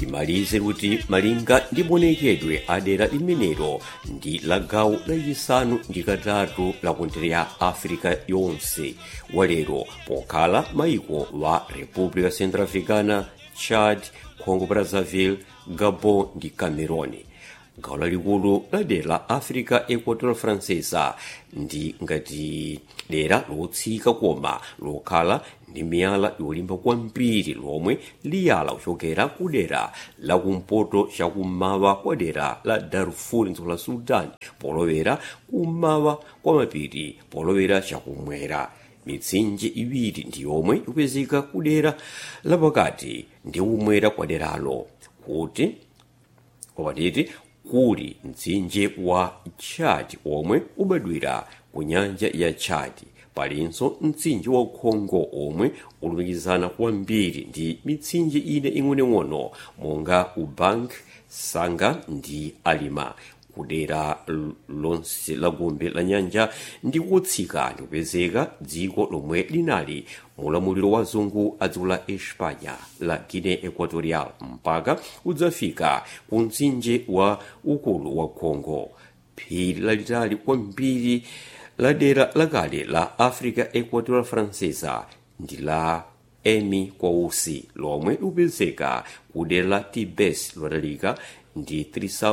timalize kuti malinga ndi maonekedwe a dera limenelo ndi la gawo lachisanu ndi katatu la kontinenti ya africa yonse walero pokhala maiko wa república centrafricana chad congo brazzaville gabon ndi cameroon gawo lalikulu la dera la africa equatorial francesa ndi ngati dera lotsika koma lokhala ndi miyala yolimba kwambiri lomwe liyala kuchokera ku dera lakumpoto chakummawa kwa dera la darfur dziko la sudan polowera kummawa kwa mapiri polowera chakumwera mitsinje iwiri ndi yomwe ikupezeka ku dera lapakati ndi kumwera kwa deralo kuti kwapatiti kuli mtsinje wa chad omwe ubadwira ku nyanja ya chad palinso mtsinje wa congo omwe ulumikizana kwambiri ndi mitsinje ine ing'onoing'ono monga ubank sanga ndi alima kudera lonse la gombe la nyanja ndi kutsika ndi kupezeka dziko lomwe linali mulamuliro wa zungu a dziko la espanya la guinea equatorial mpaka udzafika ku mtsinje wa ukulu wa congo phiri lalitali kwambiri la dera lakale la africa equatorial francesa ndi la emi kwausi lomwe likupezeka ku dera la tibes lotalika ndi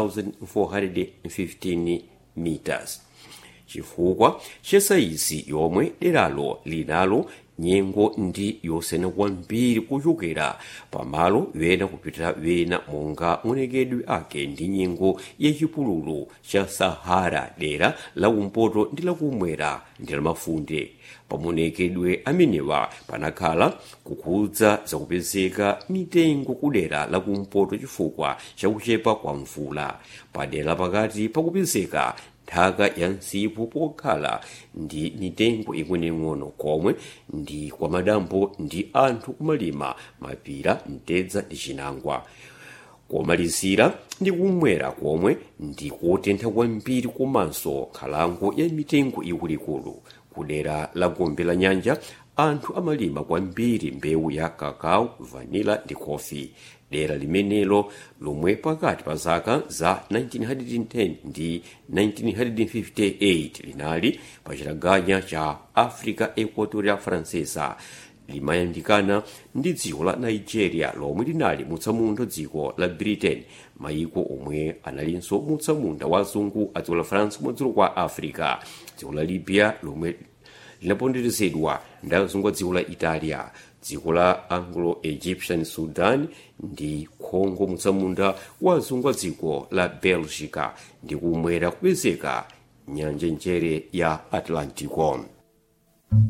3415 meters chifukwa cha sayizi yomwe deralo linalo nyengo ndi yosiyana kwambiri kuchokera pamalo wena kupita wena monga maonekedwe ake ndi nyengo yachipululu cha sahara dera lakumpoto ndi lakumwera ndi lamafunde pamaonekedwe amenewa panakhala kukhudza zakupezeka mitengo kudera lakumpoto chifukwa chakuchepa kwa mvula padera pakati pakupezeka nthaka ya msipu pokhala ndi mitengo ing'onoing'ono komwe ndi kwa madambo ndi anthu kumalima mapira mtedza ndi chinangwa komalizira ndi kumwera komwe ndi kotentha kwambiri komanso nkhalango ya mitengo ikuluikulu kudera la gombe la nyanja anthu amalima kwambiri mbewu ya kakao vanila ndi kofi dera limenelo lomwe pakati pa zaka za 1910 ndi 1958 linali pa chitaganya cha africa equatoria francesa limayandikana ndi dziko la nigeria lomwe linali mutsamunda dziko la britain mayiko omwe analinso mutsamunda wa azungu a dziko la france kumadziko kwa africa dziko la libya lomwe linaponderezedwa ndi azungu a dziko la italia dziko la anglo-egyptian sudan ndi congo mutsamunda wa azungu a dziko la belgica ndi kumwera kupezeka nyanja njere ya atlantico